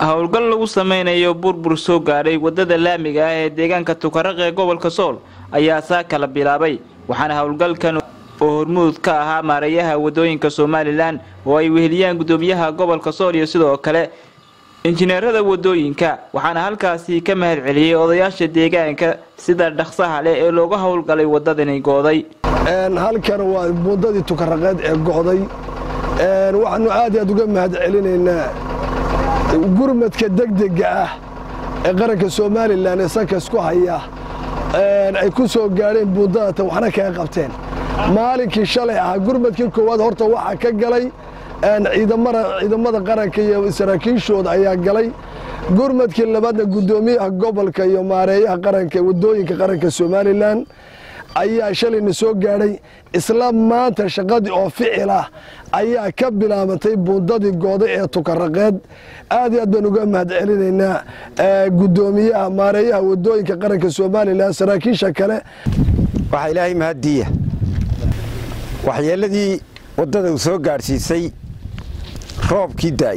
howlgal lagu sameynayo burbur soo gaadhay wadada laamiga ah ee deegaanka tukaraq ee gobolka sool ayaa saa kala bilaabay waxaana howlgalkan oo hormuud ka ahaa maareeyaha wadooyinka somalilan oo ay weheliyaan gudoomiyaha gobolka sool iyo sidoo kale injineerada wadooyinka waxaana halkaasi ka mahad celiyey odayaasha deegaanka sida dhaqsaha leh ee looga howlgalay wadadani gooday halkan waa wadadii tukaraqeed ee go'day waxaanu aad aad uga mahad celinaynaa gurmadka degdega ah ee qaranka somalilan ee sankas ku haya ay ku soo gaadheen buundadatan waxna kaga qabteen maalinkii shalay ahaa gurmadkii koowaad horta waxaa ka galay ciidamada qaranka iyo saraakiishooda ayaa galay gurmadkii labaadna guddoomiyaha gobolka iyo maareeyaha qaranka wadooyinka qaranka somalilan ayaa shalayna soo gaadhay isla maanta shaqadii oo ficil ah ayaa ka bilaabantay buundadii gooday ee tukaraqeed aad iyo aad baan uga mahad celinaynaa guddoomiyaha maareeyaha wadooyinka qaranka somalilan saraakiisha kale waxaa ilaahay mahaddiiya waxyeelladii waddada uu soo gaadhsiisay roobkii daay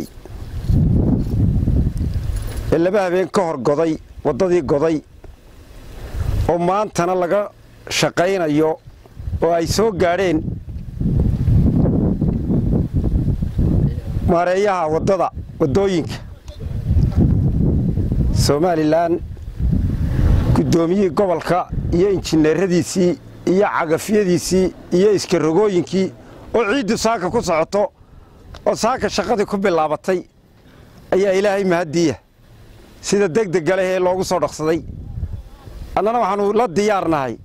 ee laba habeen ka hor goday waddadii goday oo maantana laga shaqaynayo oo ay soo gaadheen maareeyaha waddada waddooyinka somalilan guddoomiyihii gobolka iyo injineeradiisii iyo cagafyadiisii iyo iskarogooyinkii oo ciiddu saaka ku socoto oo saaka shaqadii ku bilaabatay ayaa ilaahay mahaddiiya sida degdega leh ee loogu soo dhaqsaday annana waxaannu la diyaarnahay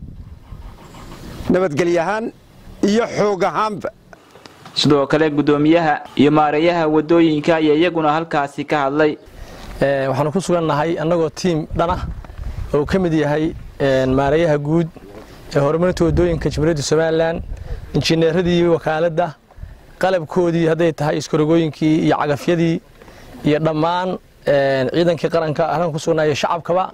nabadgelyahaan iyo xoog ahaanba sidoo kale guddoomiyaha iyo maareeyaha wadooyinka ayaa iyaguna halkaasi ka hadlay waxaanu ku sugannahay annagoo tiim dhan ah oo ka mid yahay maareeyaha guud ee horumarinta wadooyinka jamhuuriyadda somalilan injineeradii wakaaladda qalabkoodii hadday tahay iskarogooyinkii iyo cagafyadii iyo dhammaan ciidankii qaranka halkan ku sugnaayo shacabkaba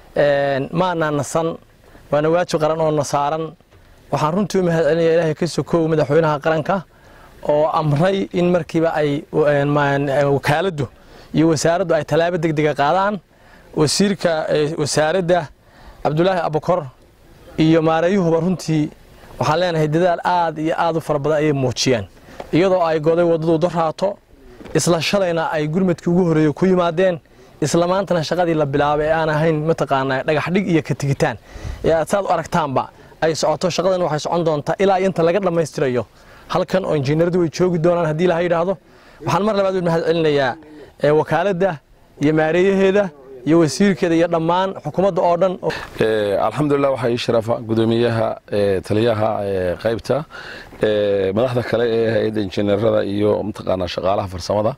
maanaa nasan waana waajib qaran oo na saaran waxaan runtii u mahad celinaya ilaahay ka sokow madaxweynaha qaranka oo amray in markiiba ay wakaaladdu iyo wasaaraddu ay tallaabo degdega qaadaan wasiirka wasaaradda cabdulaahi abukor iyo maareeyuhuba runtii waxaan leenahay dadaal aad iyo aad u fara badan ayay muujiyeen iyadoo ay goday waddadu daraato isla shalayna ay gurmadkii ugu horreeyey ku yimaadeen isla maantana shaqadii la bilaabay ee aan ahayn mataqaanaa dhagaxdhig iyo ka tigitaan ee aad saad u aragtaanba ay socoto shaqadan waxay socon doontaa ilaa inta laga dhammaystirayo halkan oo injineeradu way joogi doonaan haddii laha yidhaahdo waxaan mar labaad u mahad celinayaa wakaaladda iyo maareeyaheeda iyo wasiirkeeda iyo dhammaan xukuumadda oo dhan alxamdulilah waxaa ii sharafa gudoomiyaha taliyaha qaybta madaxda kale ee hay-adda injineerada iyo mataqaanaa shaqaalaha farsamada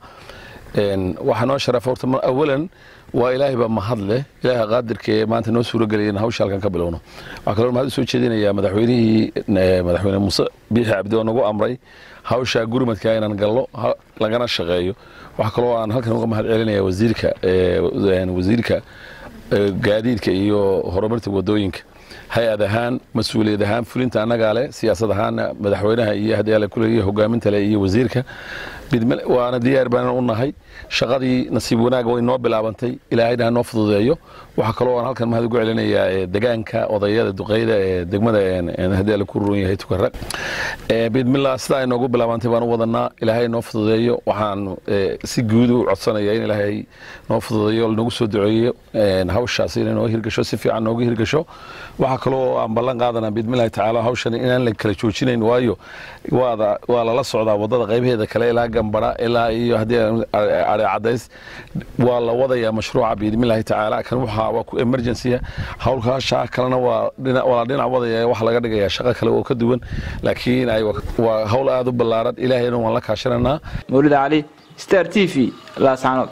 waxaa noo sharafa horta awalan waa ilaahay baa mahad leh ilaaha qaadirka ee maanta noo suuragelaya in hawsha halkan ka bilowno waxaa kaloo mahad u soo jeedinayaa madaxweynihii madaxweyne muuse biixi cabdi oo nagu amray hawsha gurmadka inaan gallo lagana shaqeeyo waxaa kaloo aan halkan uga mahad celinaya wasiirka wasiirka gaadiidka iyo horumarta wadooyinka hay-ad ahaan mas-uuliyad ahaan fulinta annagaa leh siyaasad ahaanna madaxweynaha iyo haddii alle kuleeya hogaaminta leh iyo wasiirka waana diyaar baan u nahay shaqadii nasiib wanaag way noo bilaabantay ilaahayna ha noo fududeeyo waxaa kaloo aan halkan mahad ugu celinayaa degaanka odayada duqeyda ee degmada haddii alle ku ruran yahay tukarag bidmillah sidaa ay noogu bilaabantay baan u wadanaa ilaahay noo fududeeyo waxaan si guud u codsanaya in ilaahay noo fududeeyo nagu soo duceeyo hawshaas inay noo hirgasho si fiican noogu hirgasho waxaa kaloo aan ballan qaadanaa bidmillahi tacaala hawshan inaan la kala joojinayn waayo waa lala socdaa waddada qaybaheeda kale ilaa gambara ilaa iyo haddii cadays waa la wadayaa mashruuca biidmillahi tacaala kan waxaa waa ku emergency hawlkaasha kalena waa la dhinac wadaya wax laga dhigayaa shaqo kale oo ka duwan laakiin waa hawl aad u ballaaran ilaahayna waan la kaashananaa mawlid cali star t v laascanood